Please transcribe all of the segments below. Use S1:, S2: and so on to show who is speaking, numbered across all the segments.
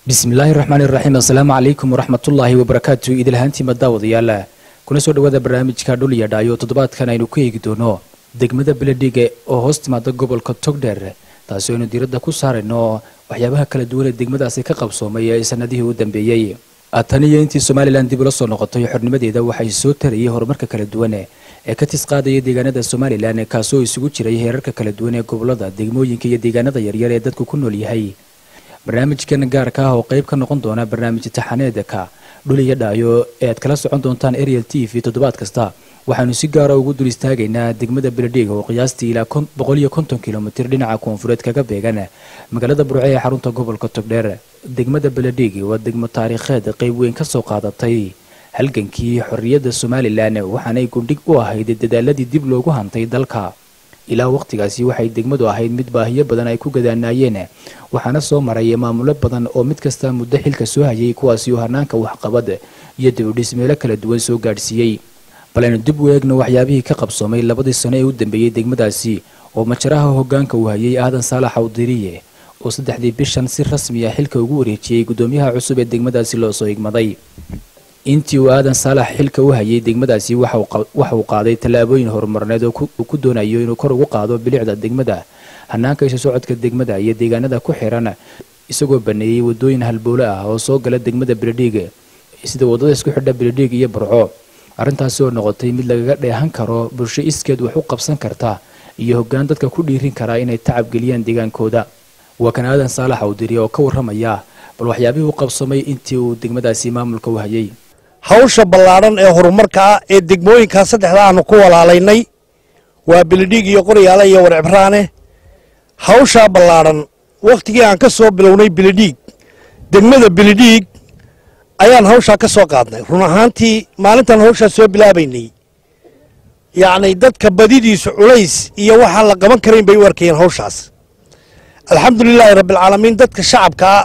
S1: bismillaahi raxmaani raxiim assalaamu calaykum waraxmatullaahi wabarakaatu idilhaantiima daawadayaal kuna soo dhowaada barnaamijka dhul iyo dhaayo toddobaadkan aynu ku eegi doono degmada beledhiga oo hoos timaada gobolka togdheer taasi aynu diiradda ku saarayno waxyaabaha kala duwan ee degmadaasi ka qabsoomay ee sanadihii u dambeeyey tan iyo intii somalilan dib ula soo noqotay xornimadeeda waxay soo tarayay horumarka kala duwan ee ka tis qaadaya deegaanada somalilan kaasoo isugu jiray heerarka kala duwan ee gobolada degmooyinka iyo deegaanada yaryar ee dadku ku nool yahay barnaamijkan gaarka ah oo qayb ka noqon doona barnaamij taxaneedka dhul iyo dhaayo ee aad kala socon doontaan ariel t v toddobaad kasta waxaanu si gaara ugu dul istaagaynaa degmada beledhiga oo qiyaastii ilaa boqol iyo konton kilomitir dhinaca koonfureed kaga beegan magaalada burce ee xarunta gobolka togdheer degmada beledhig waa degmo taariikheed qayb weyn ka soo qaadatay halgankii xorriyadda somalilan waxaanay gundhig u ahayd dadaaladii dib loogu hantay dalka ilaa waqtigaasi waxay degmadu ahayd mid baahiyo badan ay ku gadaanaayeen waxaana soo maray maamulo badan oo mid kasta muddo xilka soo hayay kuwaasi oo hanaanka waxqabad iyo dibudhis meelo kala duwan soo gaadhsiiyey bal aynu dib u eegno waxyaabihii ka qabsoomay labadii sano ee u dambeeyey degmadaasi oo majaraha hogaanka uu hayay aadan saalax awdiriye oo saddexdii bishan si rasmi ah xilka ugu wareejiyey guddoomiyaha cusub ee degmadaasi loo soo igmaday intii uu aadan saalax xilka u hayay degmadaasi waxa uu qaaday tallaabooyin horumarneed oo uu ku doonayo inuu kor ugu qaado bilicda degmada hanaanka isha socodka degmada iyo deegaanada ku xiran isagoo baneeyey wadooyin halbowle ah oo soo gala degmada beledhiig sida wadada isku xidha beledhiig iyo burco arrintaasi oo noqotay mid lagaga dheehan karo bulsho iskeed wax u qabsan karta iyo hoggaan dadka ku dhiirin karaa inay tacab geliyaan deegaankooda waa kan aadan saalax awdiri oo ka warramaya bal waxyaabihii u qabsamay intii uu degmadaasi maamulka u hayay
S2: hawsha ballaadhan ee horumarka ah ee degmooyinkaa saddexda aanu ku walaalaynay waa beledhiig iyo qoryaale iyo warcibraane hawshaa ballaadhan wakhtigii aan ka soo bilownay beledhiig degmada beledhiig ayaan hawshaa ka soo qaadnay run ahaantii maalintaan hawshaa soo bilaabaynay yacni dadka badidiisu culays iyo waxaan la qaban karayn bay u arkayeen hawshaas alxamdulilaahi rabbialcaalamiin dadka shacabkaa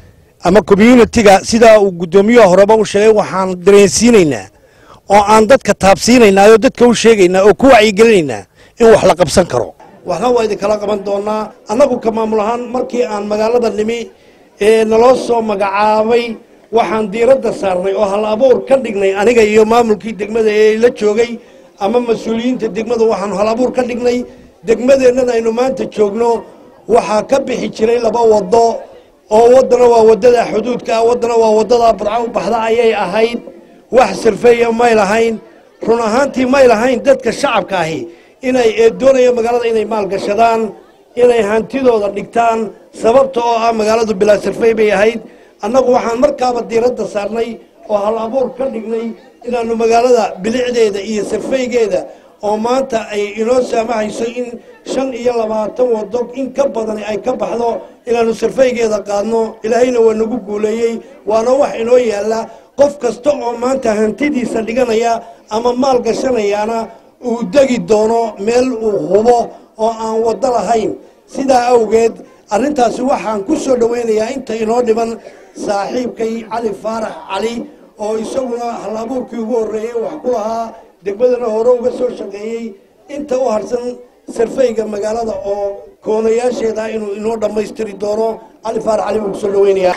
S2: ama communitiga sidaa uu guddoomiyaha horeba u sheegay waxaan dareensiinaynaa oo aan dadka taabsiinaynaa oo dadka u sheegaynaa oo ku wacyigelinaynaa in wax la qabsan karo waxna waa idinkala qaban doonaa annagu ka maamul ahaan markii aan magaalada nimi ee naloo soo magacaabay waxaan diiradda saarnay oo hal abuur ka dhignay aniga iyo maamulkii degmada ee la joogay ama mas-uuliyiinta degmada waxaanu hal abuur ka dhignay degmadeennan aynu maanta joogno waxaa ka bixi jiray laba wado oo waddana waa waddada xuduudka ah waddana waa waddada burco u baxda ayay ahayd wax sirfeeya may lahayn run ahaantii may lahayn dadka shacabka ahi inay doonaya magaalada inay maalgashadaan inay hantidooda dhigtaan sababta oo ah magaaladu bilaa sirfey bay ahayd annagu waxaan markaaba diiradda saarnay oo hal abuur ka dhignay inaannu magaalada bilicdeeda iyo sirfeygeeda oo maanta ay inoo saamahayso in shan iyo labaatan wado in ka badani ay ka baxdo inaannu sirfaygeeda qaadno ilaahayna waa nagu guuleeyey waana wax inoo yaalla qof kasta oo maanta hantidiisa dhiganaya ama maal gashanayaana uu degi doono meel uu hubo oo aan waddo lahayn sidaa awgeed arrintaasi waxaan ku soo dhowaynayaa inta inoo dhiban saaxiibkay cali faarax cali oo isaguna hal abuurkii ugu horreeyey wax ku lahaa degmadana hore uga soo shaqeeyey inta u harsan sarfayga magaalada oo koonayaasheeda inuu inoo dhammaystiri doono cali faarax cali buu kusoo dhaweynayaa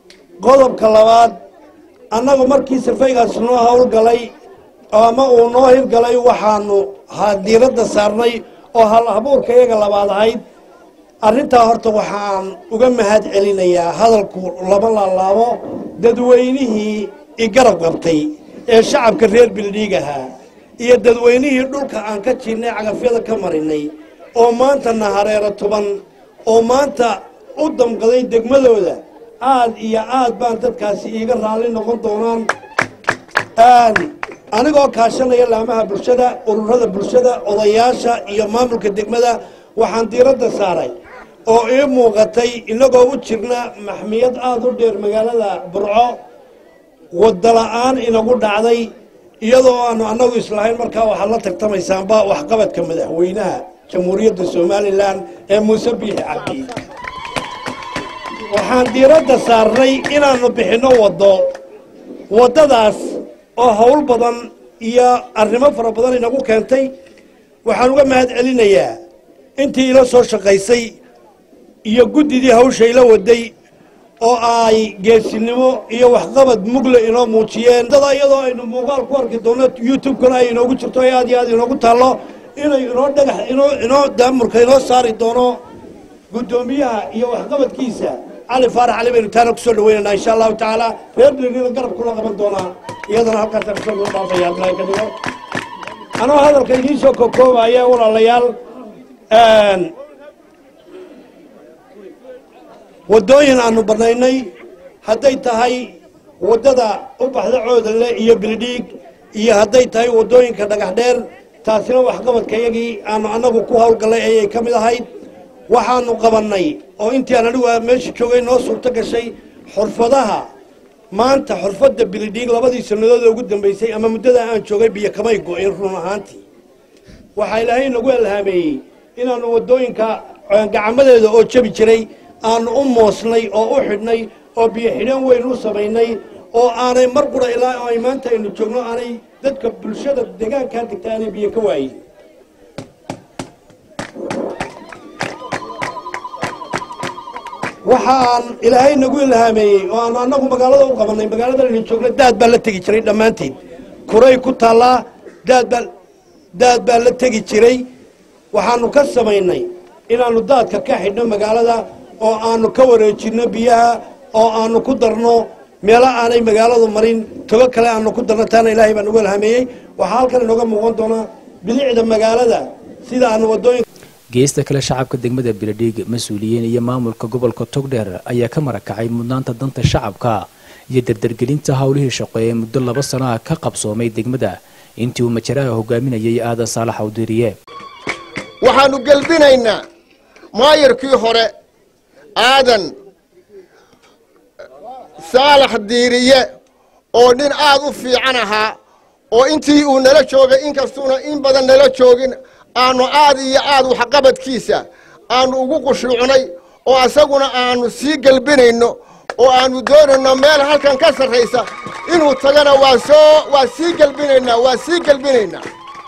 S2: qodobka labaad annagu markii sarfaygaas noo howlgalay ama uu noo hirgalay waxaanu diiradda saarnay oo hal abuurka iyaga labaad ahayd arrintaa horta waxaan uga mahad celinayaa hadalku lama laalaabo dadweynihii igarab qabtay ee shacabka reer beledhiig ahaa iyo dadweynihii dhulka aan ka jiinnay cagafyada ka marinay oo maanta na hareero tuban oo maanta u damqaday degmadooda aad iyo aad baan dadkaasi iiga raalli noqon doonaan anigoo kaashanaya laamaha bulshada ururada bulshada odayaasha iyo maamulka degmada waxaan diiradda saaray oo ii muuqatay innagoo u jirna maxmiyad aada u dheer magaalada burco wadala-aan inagu dhacday iyadoo aanu annagu islahayn markaa waxaad la tartamaysaanba waxqabadka madaxweynaha jamhuuriyadda somalilan ee muuse biixi cabdi waxaan diiradda saarnay inaannu bixinno waddo waddadaas oo howl badan iyo arrimo fara badan inagu keentay waxaan uga mahad celinayaa intii ila soo shaqaysay iyo guddidii hawsha ila waday oo ay geesinimo iyo waxqabad mugle inoo muujiyeen dada iyadoo aynu muuqaal ku arki doono youtube-kana ay inoogu jirto ee aad iyo aad inoogu taallo inay inoo dhagax inoo inoo daamurka inoo saari doono guddoomiyaha iyo waxqabadkiisa cali faarax cali baynu taana kusoo dhaweynaynaa insha allahu tacaala reer dhirina garab kula qaban doonaa iyadana halkaasaan kusoo loo dhaafaya abdulahi ka dhigo anoo hadalka idiin soo kokoobaya walaalayaal waddooyin aanu bannaynay hadday tahay waddada u baxda coodanle iyo bilidhiig iyo hadday tahay waddooyinka dhagax dheer taasina waxqabadkayagii aanu annagu ku hawlgallay ayay ka mid ahayd waxaanu qabannay oo intii aan anigu meesha joogay noo suurto gashay xurfadaha maanta xurfadda bilidhiig labadii sannadood ee ugu dambaysay ama muddada aan joogay biyo kamay go-in run ahaantii waxaa ilaahay nagu alhaameeyey inaannu waddooyinka gacmadeeda oo jabi jiray aanu u moosnay oo u xidhnay oo biyo xidhan weyn u samaynay oo aanay mar qura ilaa ay maanta aynu joogno aanay dadka bulshada deegaankaa degta aanay biyo ka waayin waxaan ilaahay nagu ilhaameeyey oo aanu annagu magaalada u qabannay magaalada aynu joogno daad baa la tegi jiray dhammaanteed kuray ku taallaa daad baa daad baa la tegi jiray waxaanu ka samaynay inaannu daadka ka xidhno magaalada oo aanu ka wareejinno biyaha oo aanu ku darno meelo aanay magaaladu marin togo kale aanu ku darno taana ilaahay baa nagu alhameeyey waxaa halkan inooga muuqan doonaa bilicda magaalada sida aanu waddooyin
S1: geesta kale shacabka degmada biladhiig mas-uuliyiin iyo maamulka gobolka togdheer ayaa ka marakacay mudnaanta danta shacabka iyo dardargelinta howlihii shaqo ee muddo laba sano ah ka qabsoomay degmada intii uu majaraha hogaaminayay aadan saalax awdiriye
S3: waxaannu gelbinaynaa maayarkii hore aadan saalax diiriye oo nin aad u fiican ahaa oo intii uu nala joogay inkastuuna in badan nala joogin aanu aad iyo aad waxqabadkiisa aanu ugu qushuucnay oo asaguna aanu sii gelbinayno oo aanu doonayno meel halkan ka sarraysa inuu tagana waa soo waa sii gelbinaynaa waa sii gelbinaynaa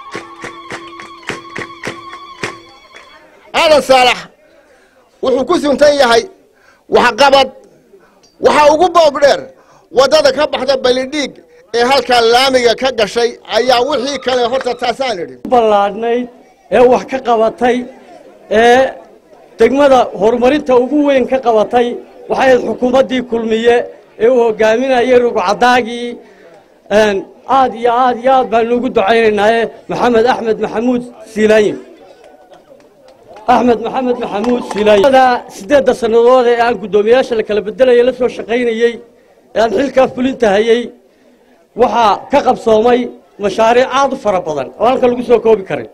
S3: aadan saalax wuxuu ku suntan yahay waxqabad waxaa ugu boob dheer waddada ka baxda balidhiig ee halkaa laamiga ka gashay ayaa wixii kale horta taasaan idhi
S4: ballaadhnayd ee wax ka qabatay ee degmada horumarinta ugu weyn ka qabatay waxay ahayd xukuumaddii kulmiye ee uu hogaaminayay rugcadaagii aad iyo aad iyo aad baanu ugu ducaynaynaaye maxamed axmed maxamuud siilaayin axmed maxamed maxamuud siilaayin siddeedda sannadood ee aan guddoomiyayaasha la kala bedelaya la soo shaqaynayey ee aan xilkaa fulinta hayey waxaa ka qabsoomay mashaariic aad u fara badan oo halka lagu soo koobi karin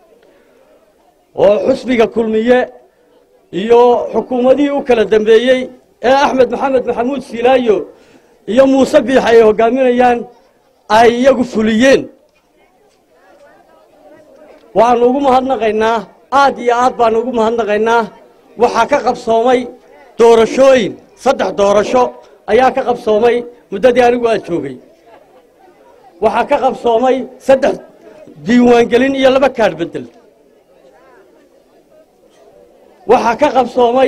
S4: oo xusbiga kulmiye iyo xukuumadihii u kala dambeeyey ee axmed maxamed maxamuud siilaayo iyo muuse biix ay hogaaminayaan ay iyagu fuliyeen waanu ugu mahadnaqaynaa aad iyo aad baanu ugu mahadnaqaynaa waxaa ka qabsoomay doorashooyin saddex doorasho ayaa ka qabsoomay muddadii anigu aad joogay waxaa ka qabsoomay saddex diiwaangelin iyo laba kaadh beddel waxaa ka qabsoomay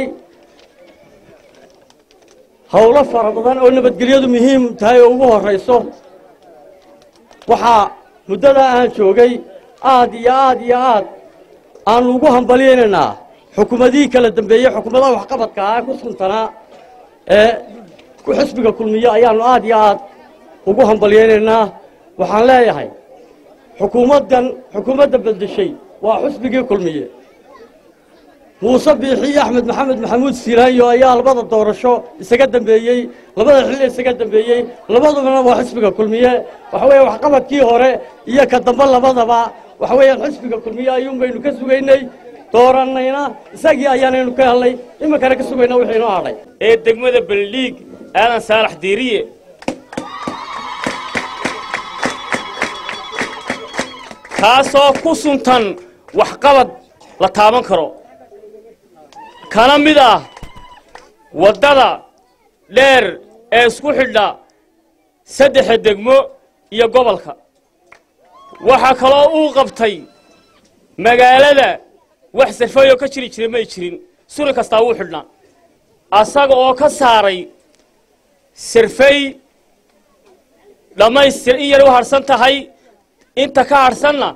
S4: howlo fara badan oo nabadgelyadu muhiim tahay oo ugu horrayso waxaa muddadaa aan joogay aad iyo aad iyo aad aanu ugu hambalyaynaynaa xukuumadihii kala dambeeyey xukuumadaha waxqabadka ah ku suntanaa ee xisbiga kulmiye ayaanu aad iyo aad ugu hambalyaynaynaa waxaan leeyahay xukuumaddan xukuumadda beddeshay waa xisbigii kulmiye muuse biixi iyo axmed maxamed maxamuud siilaayo ayaa labada doorasho isaga dambeeyey labada xilli isaga dambeeyey labadubana waa xisbiga kulmiye waxa weeye waxqabadkii hore iyo ka dambe labadaba waxa weeyaan xisbiga kulmiye ayuun baynu ka sugaynay doorannayna isagii ayaanaynu ka helnay iminkana ka sugayna wixii inoo hadhay
S5: ee degmada beldhiig aadan saalax diiriye kaasoo ku suntan waxqabad la taaban karo kana mid ah waddada dheer ee isku xidha saddexa degmo iyo gobolka waxaa kaloo uu qabtay magaalada wax sarfayoo ka jiri jira may jirin suri kastaa wuu xidhnaa asaga oo ka saaray sirfay dhammaystir in yar u harsan tahay inta ka harsanna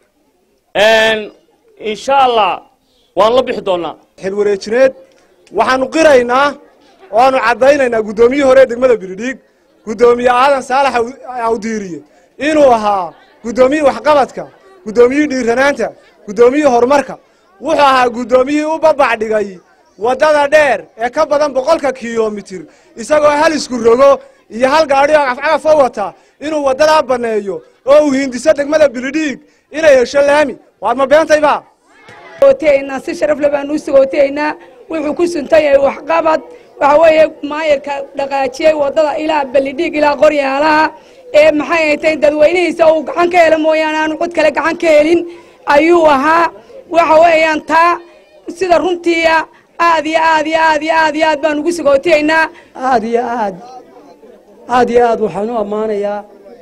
S5: insha allah waan la bixi doonnaa
S6: xilwareejineed waxaanu qiraynaa oo aanu caddaynaynaa guddoomiyihii hore ee degmada bilidhiig guddoomiye aadan saalax awdiiriye inuu ahaa guddoomiyihii waxqabadka guddoomiyihii dhiiranaanta guddoomiyihii horumarka wuxuu ahaa guddoomiyihii u babac dhigay waddada dheer ee ka badan boqolka kilomitir isagoo hal isku rogo iyo hal gaadhi oo cafcagaf o wata inuu waddadaa banneeyo oo uu hindiso degmada bilidhiig inay hesho laami waad ma beentayba
S7: gootiyaynaa si sharafle baanu u sagootiyaynaa wuxuu ku suntan yahay waxqabad waxa weeye maayarka dhaqaajiyey waddada ilaa ballidhiig ilaa qoryaalaha ee maxay haytay dadweynihiisa uu gacan ka helo mooyaane aanu cid kale gacan ka helin ayuu ahaa waxa weeyaan taa sida runtiia aad iyo aad iyo aad iyo aad iyo aad baan ugu sagootiyaynaa
S8: aad iyo aad aad iyo aad waxaan u ammaanayaa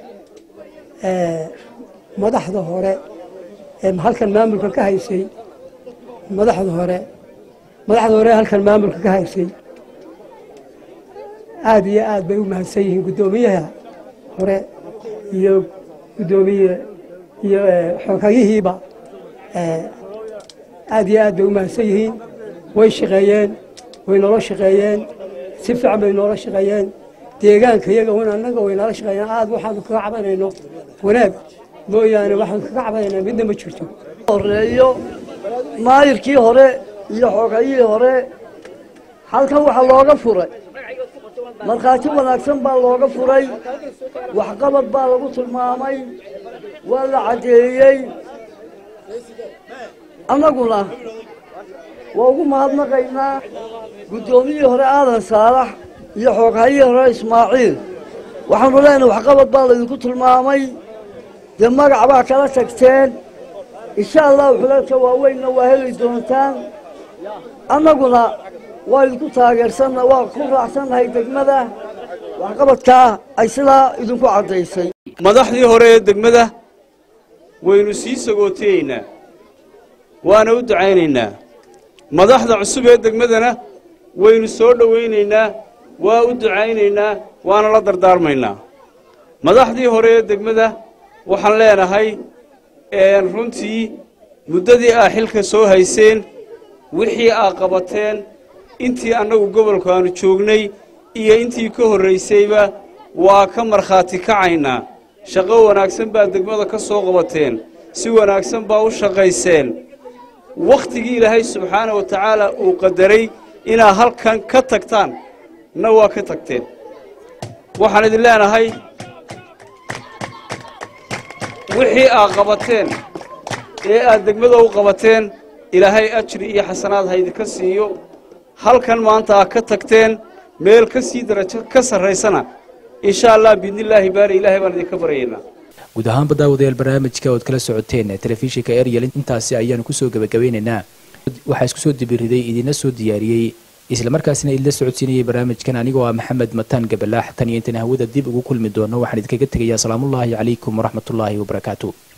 S8: madaxda hore ee halkan maamulka ka haysay madaxda hore madaxda hore halkan maamulka ka haysay aad iyo aad bay u mahadsan yihiin guddoomiyaha hore iyo guddoomiye iyo xoghayihiiba aad iyo aad bay u mahadsan yihiin way shaqeeyeen way noola shaqeeyeen si fiican bay noola shaqeeyeen deegaanka iyaga un annaga way noola shaqeeyeen aad waxaanu kaga cabanayno wanaag mooyaane waxaanu kaga cabanaynaa midna ma jirto
S9: horeeyo maayirkii hore iyo xoogayihii hore halkan waxaa looga furay markhaati wanaagsan baa looga furay waxqabad baa lagu tilmaamay waa la caddeeyey annaguna waa ugu mahadnaqaynaa guddoomiyihii hore aadan saalax iyo xooghayihii hore ismaaciil waxaanu leenahay waxqabad baa laydinku tilmaamay dee magac baa kala tagteen insha allahu xulalka waaweynna waa heli doontaan annaguna waa idinku taageersanna waa ku raacsannahay degmada waxqabadkaa ay sidaa idinku caddaysay
S10: madaxdii hore ee degmada waynu sii sagootiyeynaa waana u ducaynaynaa madaxda cusub ee degmadana waynu soo dhowaynaynaa waa u ducaynaynaa waana la dardaarmaynaa madaxdii hore ee degmada waxaan leenahay runtii muddadii aa xilka soo hayseen wixii aa qabateen intii annagu gobolku aanu joognay iyo intii ka horraysayba waa ka markhaati kacaynaa shaqo wanaagsan baa degmada ka soo qabateen si wanaagsan baa u shaqayseen wakhtigii ilaahay subxaana wa tacaala uu qadaray inaad halkan ka tagtaan na waa ka tagteen waxaan idin leenahay wixii aad qabateen ee aad degmada u qabateen ilaahay ajri iyo xasanaad haydinka siiyo halkan maanta aad ka tagteen meel ka sii darajo ka sarraysana insha allah biidnillaahi baari ilaahay baan idinka baryaynaa
S1: guud ahaanba daawadayaal barnaamijka ood kala socoteen telefishinka eryel intaasi ayaanu kusoo gebagabeynaynaa waxaa isku soo dibiriday idina soo diyaariyey islamarkaasina idinla socodsiinayay barnaamijkan anigoo ah maxamed mataan gabalaax tan iyo intan hawada dib ugu kulmi doono waxaan idinkaga tegayaa asalaamullaahi calaykum waraxmatullaahi wabarakaatu